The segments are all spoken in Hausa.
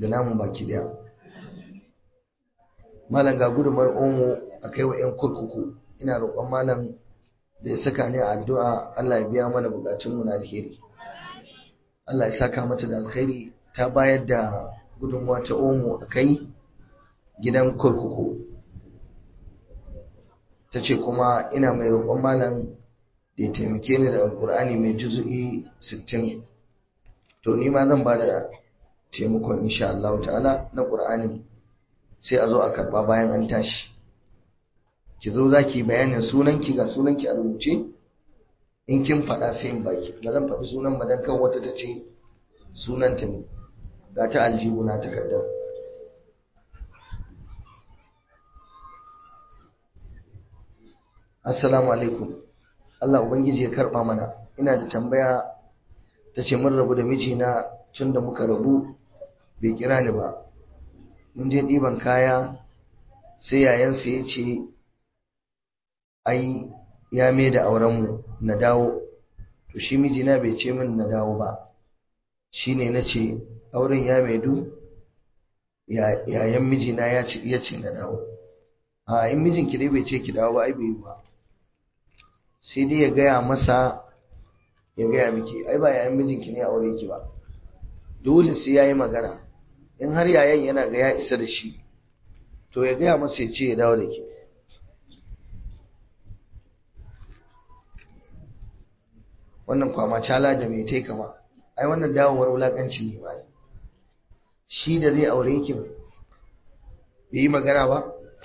da namun baki daya malam ga gudumar omo a kai wa 'yan kurkuku ina roƙon malam da ya saka ni a addu'a Allah ya biya mana bukatunmu na alheri Allah ya saka mata da alheri ta bayar da gudunmuwa ta omo a kai gidan kurkuku ta ce kuma ina mai roƙon malam da ya taimake ni da alƙur'ani mai juzu'i 60 to ni ma zan ba da taimakon insha Allah ta'ala na ƙur'anin sai a zo a karɓa bayan an tashi ki zo za ki bayanin sunanki ga sunanki a rubuce in kin faɗa sai in baki ba zan faɗi sunan ba dan kan wata ta ce sunanta ne ga ta aljihu na takardar assalamu alaikum Allah ubangiji ya karɓa mana ina da tambaya ta ce mun rabu da mijina tun da muka rabu bai kira ni ba mun je ɗiban kaya sai yayansa ya ce ai ya mai da aurenmu na dawo to shi mijina bai ce min na dawo ba shi ne na ce auren ya maidu yayan mijina ya ce na dawo a in mijinki dai bai ce ki dawo ba ai bai ba sai dai ya gaya masa ya gaya miki ai ba yayan mijinki ne aure ki ba dole sai ya yi magana in har yayan yana ga ya isa da shi to ya gaya masa ya ce ya dawo da ke wannan kwama cala da mai tai kama ai wannan dawowar wulakanci ne ba shi da zai aure ki bai yi magana ba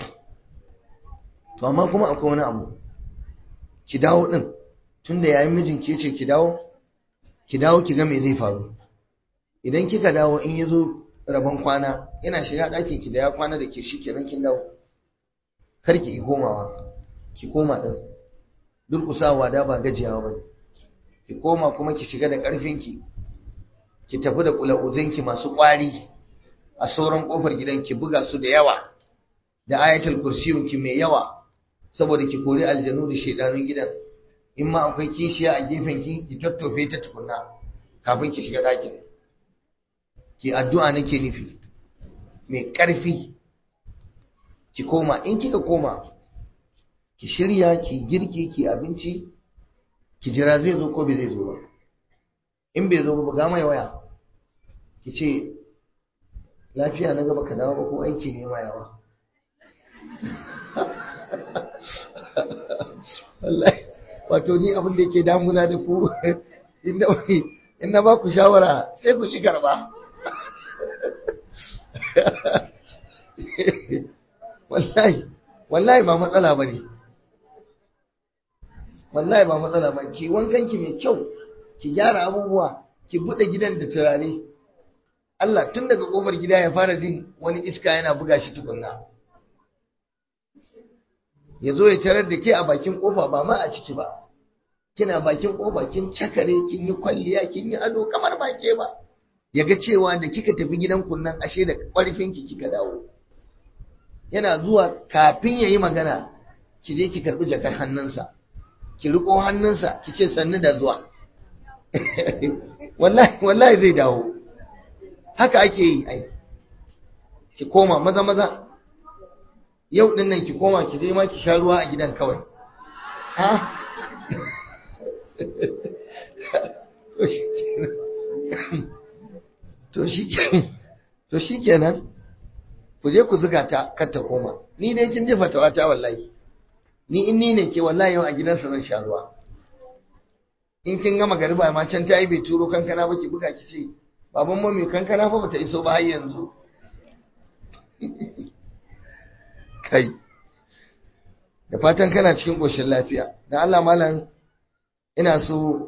to amma kuma akwai wani abu ki dawo din tunda yayin mijin ke ce ki dawo ki dawo ki ga me zai faru idan kika dawo in yazo rabon kwana yana shiga ɗakin ki da ya kwana da ke shi kenan kin dawo kar ki komawa ki koma din durkusawa da ba gajiyawa bane ki koma kuma ki shiga da ƙarfinki ki tafi da kula'uzinki masu ƙwari a sauran ƙofar gidan ki buga su da yawa da ayatul kursiyunki mai yawa saboda ki kori aljanu da shaidanun gidan in ma akwai kishiya a gefen ki ki tattofe ta tukunna kafin ki shiga ɗakin ki addu'a nake nufi mai ƙarfi ki koma in kika koma ki shirya ki girki ki abinci ki jira zai zo ko bai zai zo ba in bai zo ba ga mai waya ki ce lafiya na gaba ka dawo ba ko aiki ne ma yawa wallahi wato ni abin da yake damuna da ku in na ba ku shawara sai ku ci karba wallahi wallahi ba matsala ba ne wallahi ba matsala ba ki wankan ki mai kyau ki gyara abubuwa ki bude gidan da turare Allah tun daga kofar gida ya fara jin wani iska yana buga shi tukunna ya zo ya tarar da ke a bakin kofa ba ma a ciki ba kina bakin kofa kin cakare kin yi kwalliya kin yi ado kamar ba ke ba ya ga cewa da kika tafi gidan kunnan ashe da ƙarfin ki kika dawo yana zuwa kafin ya yi magana ki je ki karɓi jakar hannunsa ki riko hannunsa ki ce sannu da zuwa wallahi wallahi zai dawo haka ake yi ai ki koma maza maza yau din nan ki koma ki je ma ki sha ruwa a gidan kawai ha to shi to shi kenan ku je ku zuga ta kar ta koma ni dai kin ji fatawa ta wallahi ni in ni ne ke wallahi yau a gidansa zan sha ruwa in kin gama gariba ma can ta yi bai turo kankana ba ki buga ki ce baban mami kankana fa bata iso ba har yanzu kai da fatan kana cikin ƙoshin lafiya da Allah malam ina so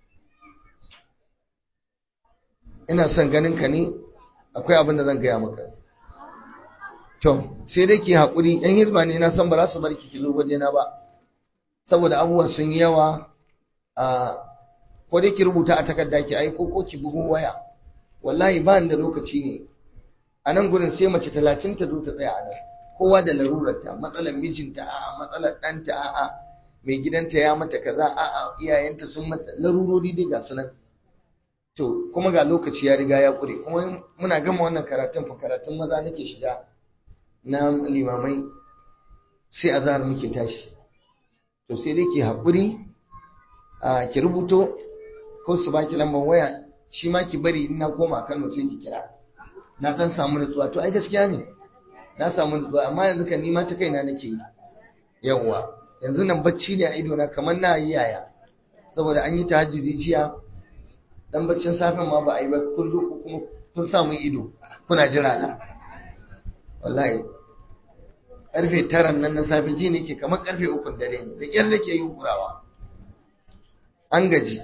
ina son ganin ka ne akwai abin da zan gaya maka to sai dai ki haƙuri yan hizba ne na san ba za su bar ki kilo wajena ba saboda abubuwa sun yi yawa a ko dai ki rubuta a takarda ki aiko ko ki bugun waya wallahi ba da lokaci ne a nan gurin sai mace talatin ta zo ta tsaya a nan kowa da larurarta matsalar mijinta a'a matsalar ɗanta a'a mai gidanta ya mata kaza a'a iyayenta sun mata larurori dai ga su nan to kuma ga lokaci ya riga ya ƙure kuma muna gama wannan karatun fa karatun maza nake shiga na limamai sai azhar muke tashi to sai dai ki haƙuri a ki rubuto ko su baki lambar waya shi ma ki bari in na koma Kano sai ki kira na dan samu nutsuwa to ai gaskiya ne na samu nutsuwa amma yanzu kan nima ta kaina nake yi yawwa yanzu nan bacci ne a ido na kamar na yi yaya saboda an yi tahajjudi jiya dan baccin safin ma ba a yi ba kun zo kuma kun samu ido kuna jira na wallahi karfe taran nan na safe ji nake kamar karfe ukun dare ne da kyar nake yin kurawa an gaji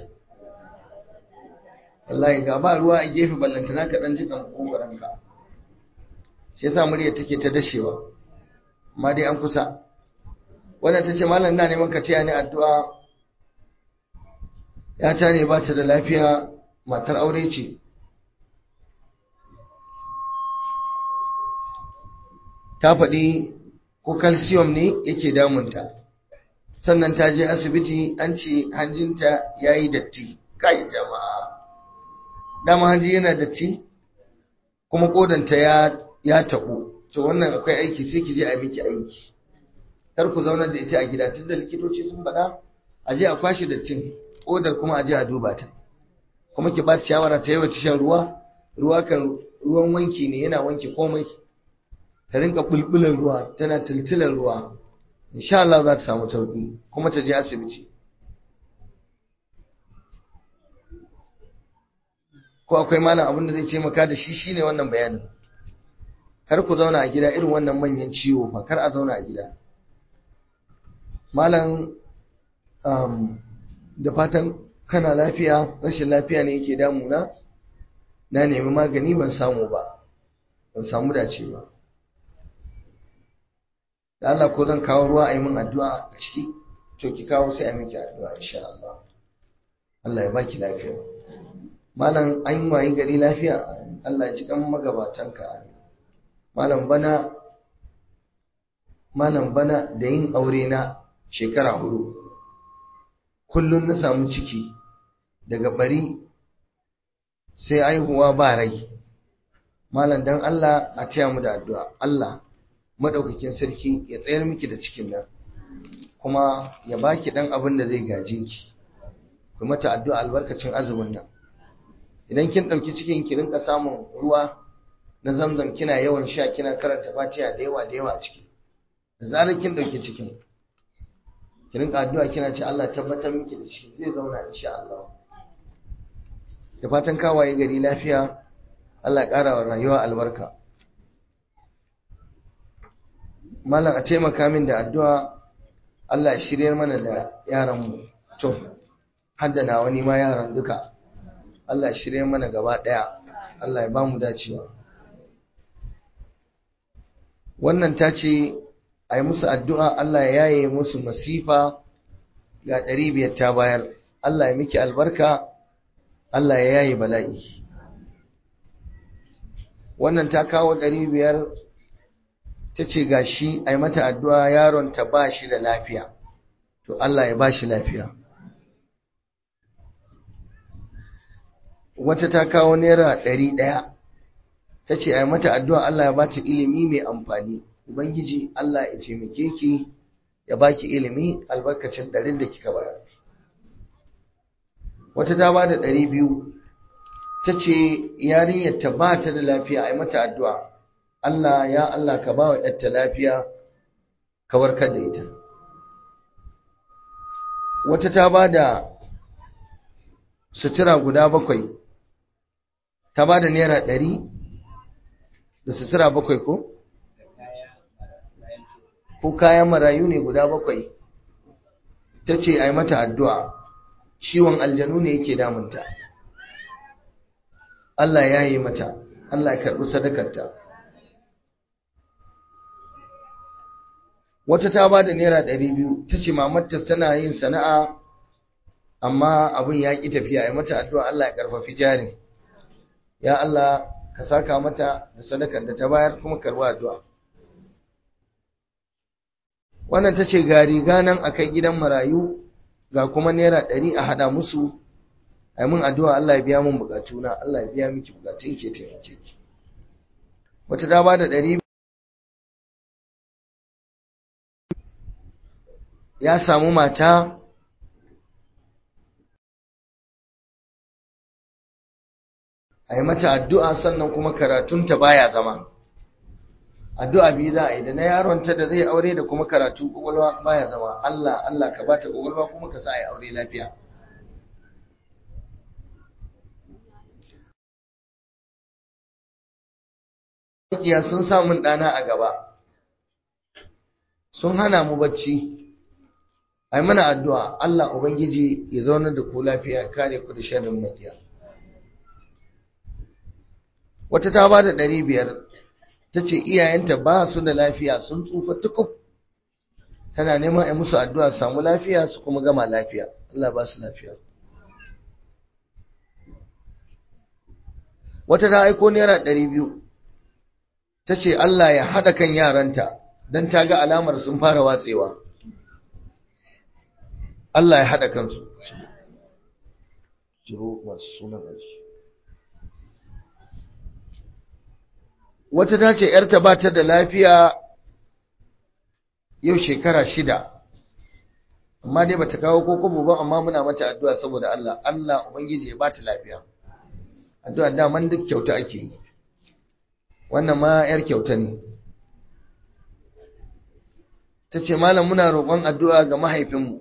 wallahi ga ba ruwa a gefe ballanta za ka dan ji kan kokarin ka shi yasa murya take ta dashewa amma dai an kusa wannan tace mallam ina neman ka taya ni addu'a ya ta ne ba ta da lafiya matar aure ce ta faɗi ko calcium ne yake damunta sannan ta je asibiti an ce hanjinta ya yi datti kai jama'a dama hanji yana datti kuma kodanta ya ya taɓo to wannan akwai aiki sai ki je a miki aiki kar ku zaunar da ita a gida tunda likitoci sun faɗa a je a kwashe dattin kodar kuma a je a duba ta kuma ki ba su shawara ta yawa shan ruwa ruwa kan ruwan wanki ne yana wanke komai ta rinka bulbulan ruwa tana tiltilan ruwa insha Allah za ta samu sauki kuma ta je asibiti ko akwai malam abin da zai ce maka da shi shine wannan bayanin kar ku zauna a gida irin wannan manyan ciwo fa kar a zauna a gida malam da fatan kana lafiya rashin lafiya ne yake damuna na nemi magani ban samu ba ban samu dace ba da Allah ko zan kawo ruwa a yi min addu'a a ciki to ki kawo sai a miki addu'a insha Allah Allah ya baki lafiya malam an wayi gari lafiya Allah ji kan magabatanka malam bana malam bana da yin aure na shekara hudu kullum na samu ciki daga bari sai aihuwa ba rai malam dan Allah a taya mu da addu'a Allah madaukakin sarki ya tsayar miki da cikin nan kuma ya baki dan abin da zai gaje ki ku mata addu'a albarkacin azumin nan idan kin dauki cikin ki rinka samun ruwa na zamzam kina yawan sha kina karanta fatiha da yawa da yawa a ciki da zarar kin dauki cikin ki rinka addu'a kina ce Allah tabbatar miki da shi zai zauna insha Allah da fatan kawaye gari lafiya Allah ya ƙara wa rayuwa albarka mallam a taimaka min da addu'a Allah ya shiryar mana da yaran mu to haddana wani ma yaran duka Allah ya shiryar mana gaba daya Allah ya bamu dacewa wannan ta ce a yi musu addu'a Allah ya yaye musu masifa ga ɗari biyar ta bayar Allah ya miki albarka Allah ya yaye bala'i wannan ta kawo ɗari biyar ta ce ga shi a yi mata addu'a yaron ta ba shi da lafiya to Allah ya ba shi lafiya wata ta kawo naira ɗari ɗaya ta ce a yi mata addu'a Allah ya ba ta ilimi mai amfani Ubangiji Allah ya taimake ki ya baki ilimi albarkacin ɗarin da kika bayar. Wata ta ba da ɗari biyu ta ce yarinyar ta ba ta da lafiya a yi mata addu'a. Allah ya Allah ka ba wa ‘yarta lafiya ka warkar da ita. Wata ta ba da sutura guda bakwai, ta ba da naira ɗari da sutura bakwai ko? ko kayan marayu ne guda bakwai ta ce a yi mata addu'a ciwon aljanu ne yake damunta Allah ya yi mata Allah ya karɓi sadakarta wata ta ba da naira ɗari biyu ta ce mamarta tana yin sana'a amma abin ya ƙi tafiya a yi mata addu'a Allah ya ƙarfafi jarin ya Allah ka saka mata da sadakar da ta bayar kuma karɓi addu'a wannan ta ce ga riga nan a kai gidan marayu ga kuma naira ɗari a haɗa musu ai mun addu'a Allah ya biya mun bukatuna Allah ya biya miki bukatun ke taimake ki wata ta bada ɗari ya samu mata a yi mata addu'a sannan kuma karatunta baya zama addu'a biyu za a yi da na yaronta da zai aure da kuma karatu ƙwaƙwalwa baya zama Allah Allah ka bata ƙwaƙwalwa kuma ka sa a yi aure lafiya Makiya sun samun ɗana a gaba sun hana mu bacci ai mana addu'a Allah Ubangiji ya zaunar da ku lafiya kare ku da sharrin makiya wata ta ba da ɗari biyar ta ce iyayenta ba su da lafiya sun tsufa tukub tana neman a musu addu'a samu lafiya su kuma gama lafiya Allah ba su lafiya wata ta aiko naira ɗari biyu ta ce Allah ya haɗa kan yaranta don ta ga alamar sun fara watsewa Allah ya haɗa kansu jiro masu sunan ƙarshe wata ta ce ‘yarta ba ta da lafiya yau shekara shida amma dai bata kawo ko kobo ba amma muna mata addu'a saboda Allah Allah ubangiji ya ba ta lafiya addu'a daman duk kyauta ake yi wannan ma ‘yar kyauta ne ta ce malam muna roƙon addu'a ga mahaifinmu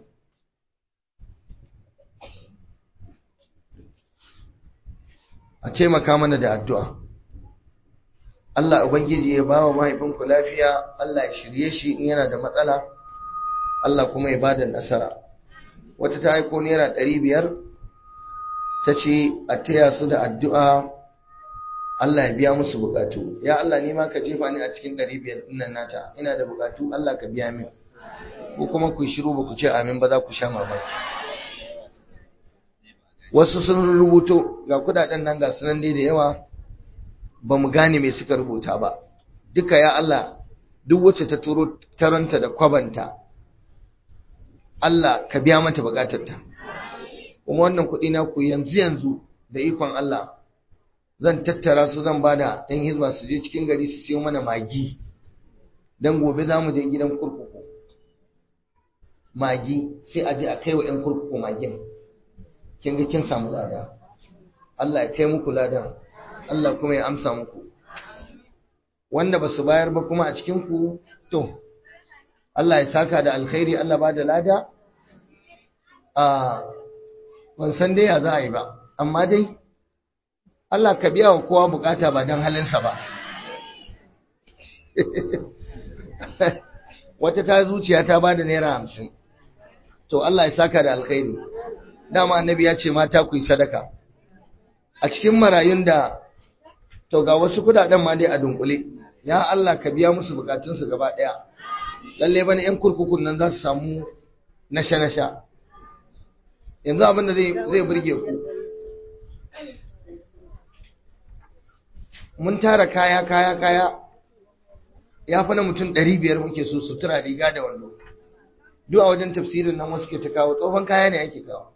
a taimaka mana da addu'a Allah Ubangiji ya ba wa mahaifinku lafiya, Allah ya shirye shi in yana da matsala, Allah kuma ya ba da nasara. Wata ta haiko Naira ɗari biyar, ta ce a taya su da addu'a Allah ya biya musu bukatu. Ya Allah nima ka jefa ni a cikin ɗari biyar ɗinnan nata, ina da bukatu Allah ka biya min. Ko kuma ku shiru ba ku ce amin ba za ku sha mamaki. Wasu sun rubuto ga kudaden nan ga sunan dai da yawa, ba mu gane me suka rubuta ba duka ya Allah duk wacce ta turo taranta da kwabanta Allah ka biya mata bukatarta kuma wannan kuɗi na ku yanzu yanzu da ikon Allah zan tattara su zan bada ɗan hizba su je cikin gari su siyo mana magi dan gobe za mu je gidan kurkuku magi sai a je a kai wa 'yan kurkuku magin kin ga kin samu lada Allah ya kai muku ladan Allah kuma ya amsa muku wanda ba su bayar ba kuma a cikinku to Allah ya saka da alkhairi Allah ba da lada a ban san dai ya za a yi ba amma dai Allah ka biya wa kowa bukata ba don halinsa ba wata ta zuciya ta ba da naira hamsin to Allah ya saka da alkhairi dama annabi ya ce mata ku yi sadaka a cikin marayun da to ga wasu kudaden ma dai a dunkule ya Allah ka biya musu bukatunsu gaba daya lalle bane yan kurkukun nan za su samu nasha nasha yanzu abin da zai zai burge ku mun tara kaya kaya kaya ya fi na mutum 500 muke so sutura riga da wando duk a wajen tafsirin nan wasu ke ta kawo tsohon kaya ne ake kawo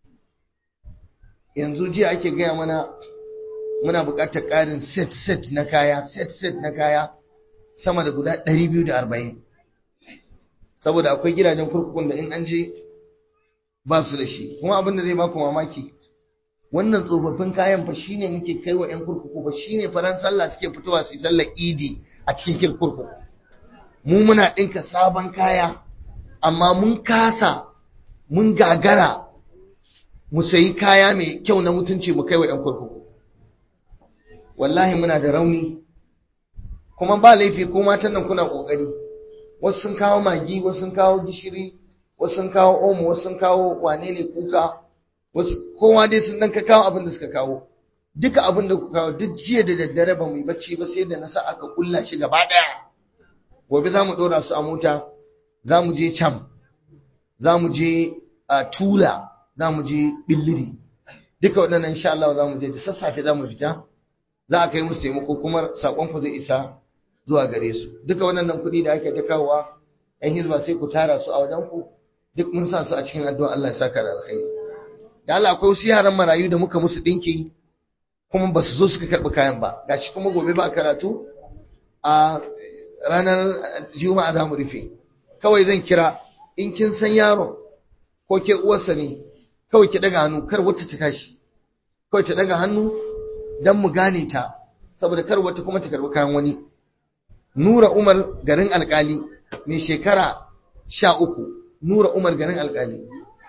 yanzu jiya ake gaya mana muna buƙatar ƙarin set set na kaya set set na kaya sama da guda 240 saboda akwai gidajen kurkukun da in an je ba su da shi kuma abin da zai baku mamaki wannan tsofaffin kayan fa shine muke kai wa 'yan kurkuku fa shine faran sallah suke fitowa su yi sallar idi a cikin kurkuku mu muna ɗinka sabon kaya amma mun kasa mun gagara mu sayi kaya mai kyau na mutunci mu kai wa 'yan kurkuku wallahi muna da rauni kuma ba laifi ko matan nan kuna kokari wasu sun kawo magi wasu sun kawo gishiri wasu sun kawo omo wasu sun kawo wane ne kuka wasu kowa dai sun dan ka kawo abin da suka kawo duka abin da kuka kawo duk jiya da daddare ba mu yi bacci ba sai da na sa aka kulla shi gaba daya gobe za mu dora su a mota za mu je cam za mu je a tula za mu je billiri duka waɗannan insha Allah za mu je da sassafe za mu fita za a kai musu taimako kuma sakon ku zai isa zuwa gare su duka waɗannan kuɗi da ake ta kawowa ɗan hizba sai ku tara su a wajen ku duk mun sa su a cikin addu'a Allah ya saka da alkhairi da Allah akwai wasu yaran marayu da muka musu dinki kuma ba su zo suka karɓi kayan ba gashi kuma gobe ba karatu a ranar juma'a za mu rufe kawai zan kira in kin san yaron ko ke uwarsa ne kawai ki daga hannu kar wata ta tashi kawai ta daga hannu don mu gane ta saboda kar wata kuma ta karɓi kayan wani nura umar garin alkali mai shekara sha uku nura umar garin alkali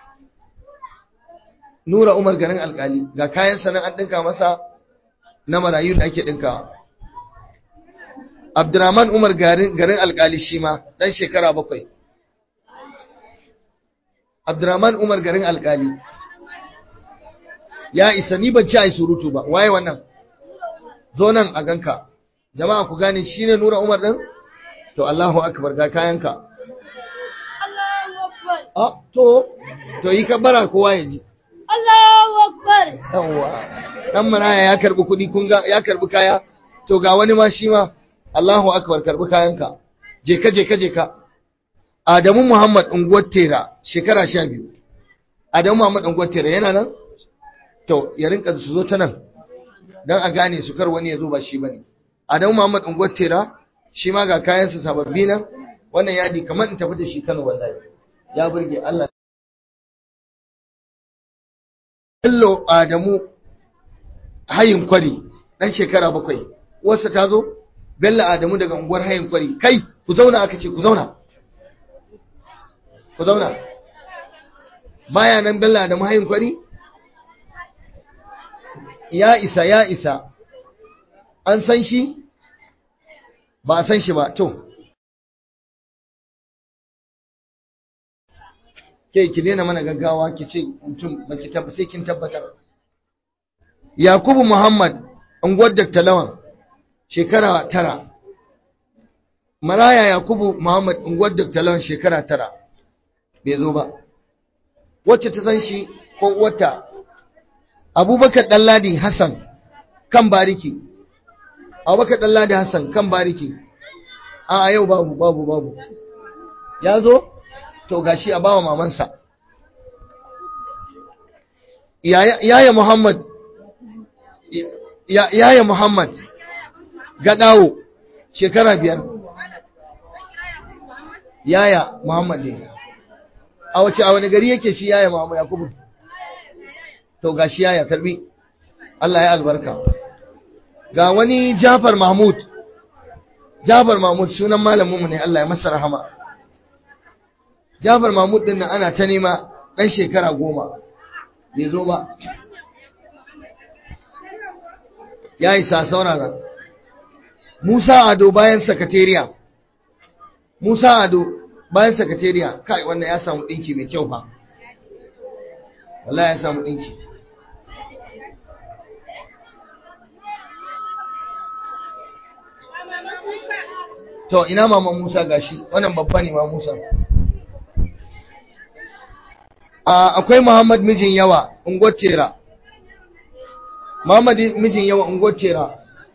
nura umar garin alkali ga kayan sanan an ɗinka masa na marayu da ake ɗinkawa abdurrahman umar garin alkali shi ma ɗan shekara bakwai abdurrahman umar garin alkali ya isa ni ban ci a yi surutu ba waye wannan zo nan a ganka jama'a ku gane shi ne nura umar ɗin to allahu akbar ga kayanka a to to yi kabbara kowa ya ji Allahu Akbar. yawwa dan maraya ya karbi kuɗi kun ga ya karbi kaya to ga wani ma shi ma Allahu akbar karbi kayanka je ka je ka je ka Adamu Muhammad unguwar Tera shekara 12 Adamu Muhammad unguwar Tera yana nan to ya rinka su zo ta nan dan a gane su kar wani ya zo ba shi bane Adamu Muhammad unguwar Tera shi ma ga kayansa sababbi nan wannan yadi kamar in tafi da shi Kano wallahi ya burge Allah Bello Adamu hayin kwari ɗan shekara bakwai wasu ta zo Bello Adamu daga unguwar hayin kwari kai ku zauna aka ce ku zauna ku zauna baya nan Bello Adamu hayin kwari ya isa ya isa an san shi ba a san shi ba to ke ki daina mana gaggawa ki ce mutum ba ki tabbata sai kin tabbatar Yakubu Muhammad unguwar Dr. Lawan shekara tara Maraya Yakubu Muhammad unguwar Dr. Lawan shekara tara bai zo ba wacce ta san shi ko wata Abubakar Dalladi Hassan kan bariki Abubakar Dalladi Hassan kan bariki a yau babu babu babu ya zo to gashi a bawa mamansa yaya Muhammad yaya Muhammad gadawo shekara biyar yaya Muhammad ne a wace a wani gari yake shi yaya Muhammad Yakubu to gashi yaya karbi Allah ya albarka ga wani Jafar Mahmud Jafar Mahmud sunan malaminmu ne Allah ya masa rahama Jafar Mahmud din nan ana ta nema ɗan shekara goma bai zo ba ya isa saurara Musa Ado bayan sakatariya Musa Ado bayan sakatariya kai wannan ya samu ɗinki mai kyau fa wallahi ya samu ɗinki to ina mama Musa gashi wannan babba ne ma Musa akwai Muhammad mijin yawa ungwatera Muhammad mijin yawa ungwatera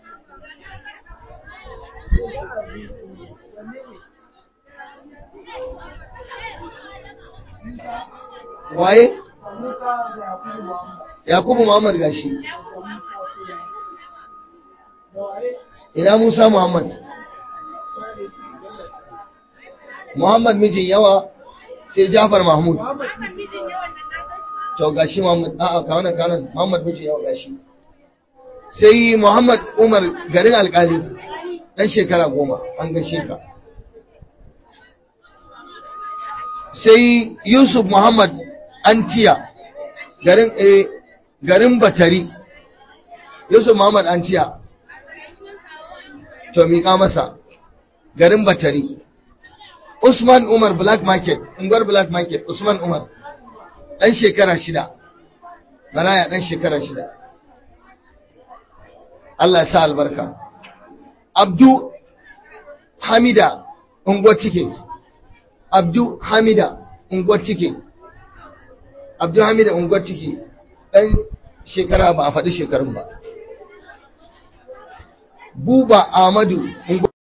waye Yakubu Muhammad gashi ina Musa Muhammad Muhammad mijin yawa sai Jafar Mahmud to gashi Muhammad a'a ka wannan kanan Muhammad mijin yawa gashi sai Muhammad Umar garin alkali dan shekara goma an gashe ka sai Yusuf Muhammad Antiya garin eh garin Batari Yusuf Muhammad Antiya to miƙa masa garin Batari Usman Umar Black Market unguwar Black Market Usman Umar ɗan shekara shida maraya ɗan shekara shida Allah ya sa albarka Abdu Hamida unguwar cike Abdu Hamida unguwar cike Abdu Hamida unguwar cike ɗan shekara ba a faɗi shekarun ba Buba Ahmadu unguwar